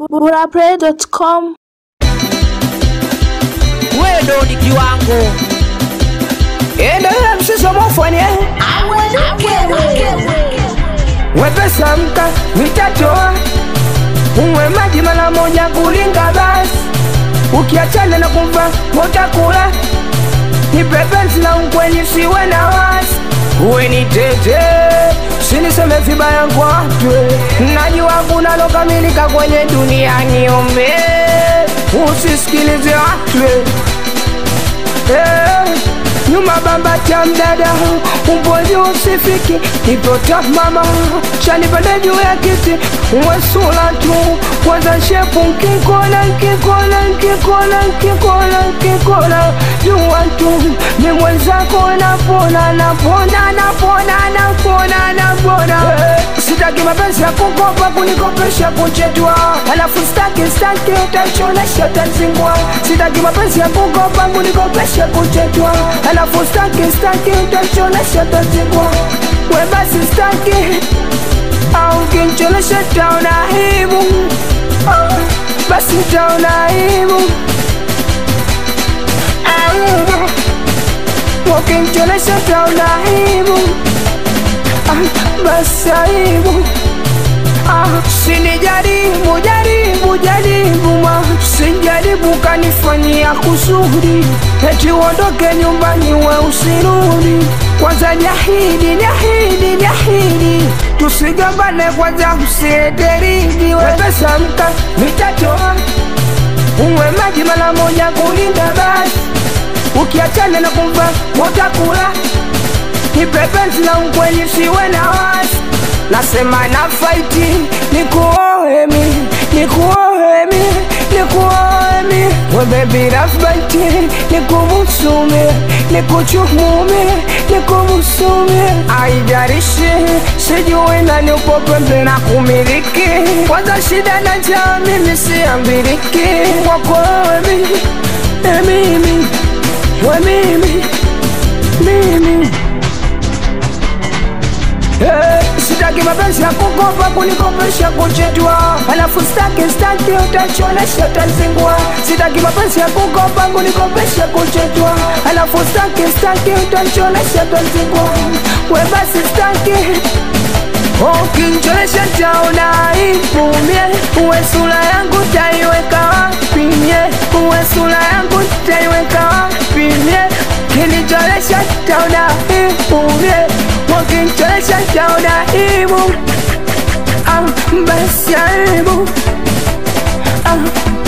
burapray.com wewe ndo ni kiwango endelea msisomofanye wepesa mka mitatoa unywe maji mara moja kulinga basi ukiachana na kumva motakula nipepenzi na ukweli siwe na wasi uwe ni tete siniseme vibaya kwatwe najua kunalokamilika kwenye dunia niombe usisikilize watwe Eh, nyuma bamba cha mdada umboji usifiki nipota mama chanipande juu ya kiti wesula tu kwanza shepu nkikona nkikona nkikona nkikona nkikona jua tu ni mwenzako napona napona napona napona napona Eh, sitaki mapenzi ya kukopa kunikopesha kuchetwa alafu staki staki utachonesha tazingwa sitaki mapenzi ya kukopa kunikopesha kuchetwa alafu staki staki utachonesha tazingwa we basi staki au kinchonesha taona aibu Ah, basi taona aibu aibu ukinchonesha taona aibu Ah, basi aibu Ah, sinijaribu jaribu jaribu ma sijaribu kanifanyia kusudi eti uondoke nyumbani we usirudi kwanza jahidi jahidi jahidi tusigambane kwanza usieteridi wepesa mka mitatoa unywe maji mara moja kulinda basi ukiachana na kumva utakula nipepenzi na ukweli siwe na wasi nasema na faiti nikuohemi nikuohemi nikuohemi webebi rafbaiti nikumusumi nikuchumumi nikumusumi aijarishi sijui nani upo pembe na kumiliki kwanza shida na jaa mimi siambiriki kwako wemi emimi we mimi mimi Eh, sitaki mapenzi ya kukopa kunikopesha kuchetwa alafu staki staki utachonesha tazingwa sitaki mapenzi ya kukopa kunikopesha kuchetwa alafu staki staki utachonesha tazingwa we basi staki ukinchonesha taona ipumie uwe sura yangu taiweka wapi mie uwe sura yangu taiweka wapi mie kinicholesha taona ipumie ukinchonesha taona ibu ah, basi aibu ah.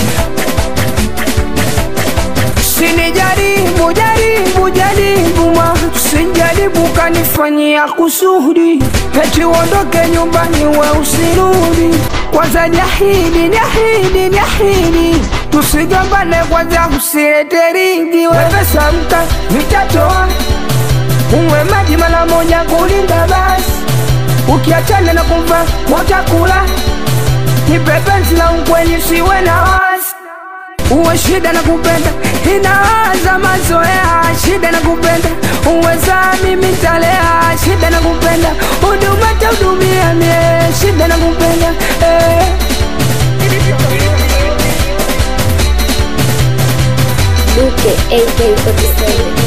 sinijaribu jaribu jaribu ma sijaribu kanifanyia kusudi eti uondoke nyumbani we usirudi kwanza jahidi jahidi jahidi tusigambane kwanza usieteridi wepesa mka mitatoa unywe maji mara moja kulinda basi ukiachana na kumva utakula nipepenzi la ukweli siwe na wasi uwe shida na kupenda inaanza mazoea shida na kupenda uweza mimi talea shida na kupenda huduma tahudumia mie shida na kupenda eh. Duke AK47